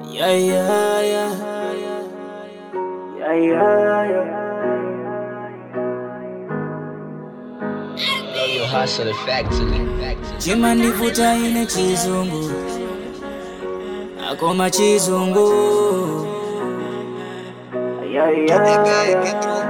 Yeah, yeah, yeah. Yeah, yeah, yeah. Know your hustle factory. factory. chima ndivuta ine chizungu akoma chizungu Yeah, yeah, yeah.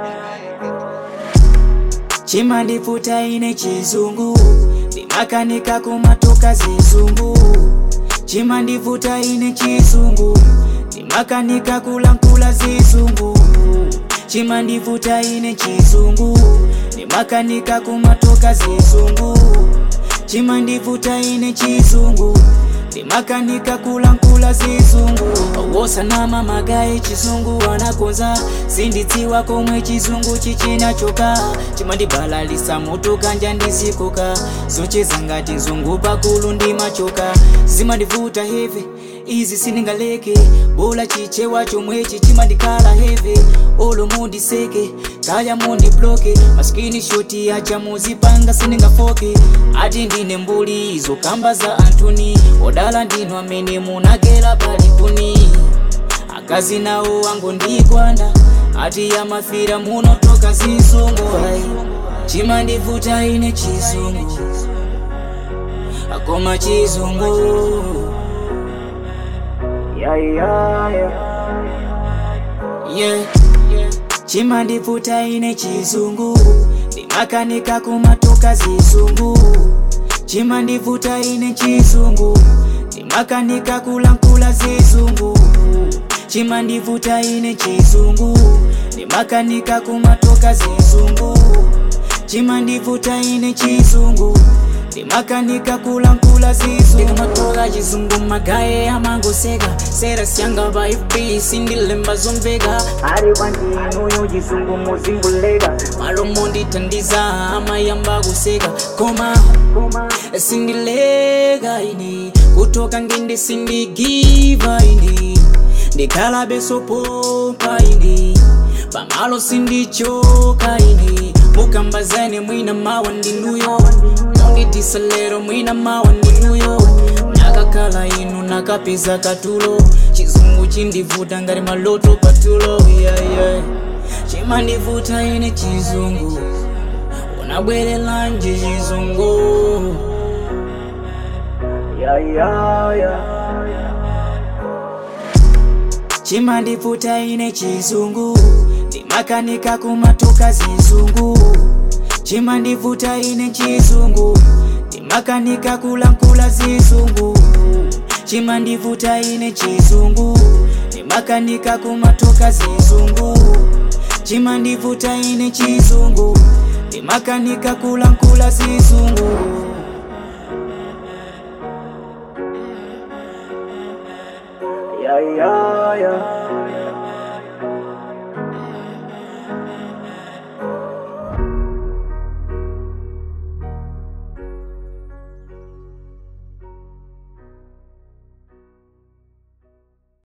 chima ndivuta ine chizungu ndimakanika kumatoka zizungu chima ndivuta ine chizungu ndimakanika kulankula zizungu chima ndivuta ine chizungu ndimakanika kumatoka zizungu chima ndivuta ine chizungu ndimakanika kulankula zizungu wosanama magayi chizungu anakonza sindidziwa komwe chizungu chichinachoka chimandibalalisa moto kanja ndizikoka zocheza ngati nzungu pakulu ndimachoka zimandivuta hevi izi sindingaleke bola chichewa chomwechi chimandikhala hevi olo mundiseke kaya mundibloke maskini shoti acha muzipanga sindingafoke ati ndine mbuli izo kamba za antuni odala ndinu amene munagera palipuni akazi nawo wangu ndikwanda ati yamafira munotoka zizungu ai chimandivuta ine chizungu akoma chizungu yeah, yeah, yeah. yeah. chimandivuta ine chizungu ndimakanika kumatoka zizungu chimandivuta ine chizungu ndimakanika kulankula zizungu chimandivuta ine chizungu ndimakanika kumatoka zizungu chimandivuta ine chizungu ndimakanika kulankula zizungu ndikamatoka chizungu magaye amangoseka sera syanga vaipi sindilemba zomveka ari kwandinuyo chizungu muzinguleka malomo ndithandiza amayamba kuseka koma sindileka ine kutoka ngende sindigiva ine ndikhala besopopa ine pamalo sindichoka ine mukambazane mwina mawa ndinuyo munditisa lero mwina mawa ndinuyo nakakhala inu nakapeza katulo chizungu chindivuta ngati maloto patulo yeah, yeah. chimandivuta ine chizungu unabwerelanje chizungu yeah, yeah, yeah. chimandivuta ine chizungu ndimakanika kumatoka zizungu chimandivuta ine chizungu ndimakanika kulankula zizungu chimandivuta ine chizungu ndimakanika kumatoka zizungu chimandivuta ine chizungu ndimakanika kulankula zizungu yeah, yeah, yeah.